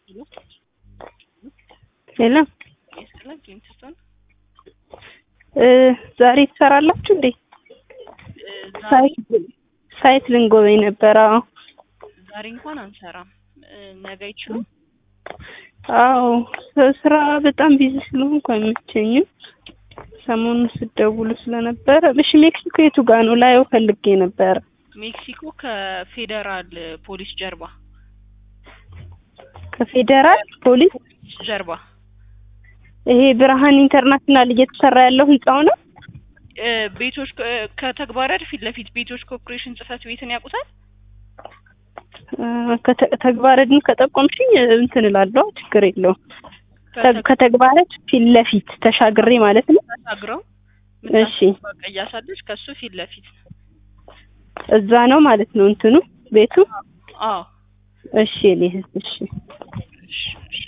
ሄሎ ያስቀላል ኬሚስትሪውን ዛሬ ትሰራላችሁ እንዴ? ዛሬ ሳይት ልንጎበኝ ነበር። አዎ ዛሬ እንኳን አንሰራም። ነገ አይችሉም። አዎ ስራ በጣም ቢዚ ስለሆንኩ አይመቸኝም። ሰሞኑን ስደውሉ ስለነበረ። እሺ ሜክሲኮ የቱ ጋ ነው? ላየው ፈልጌ ነበረ። ሜክሲኮ ከፌዴራል ፖሊስ ጀርባ ከፌዴራል ፖሊስ ጀርባ ይሄ ብርሃን ኢንተርናሽናል እየተሰራ ያለው ህንጻው ነው። እ ቤቶች ከ- ከተግባራድ ፊት ለፊት ቤቶች ኮርፖሬሽን ጽህፈት ቤትን ያውቁታል? እ ከተ- ተግባረድን ከጠቆምሽኝ እንትን እላለሁ፣ ችግር የለውም። ተ- ከተግ- ከተግባረድ ፊት ለፊት ተሻግሬ ማለት ነው። ተሻግረው እሺ ቀያሳለች ከሱ ፊት ለፊት እዛ ነው ማለት ነው እንትኑ ቤቱ። አዎ እሺ እኔ እሺ እሺ እሺ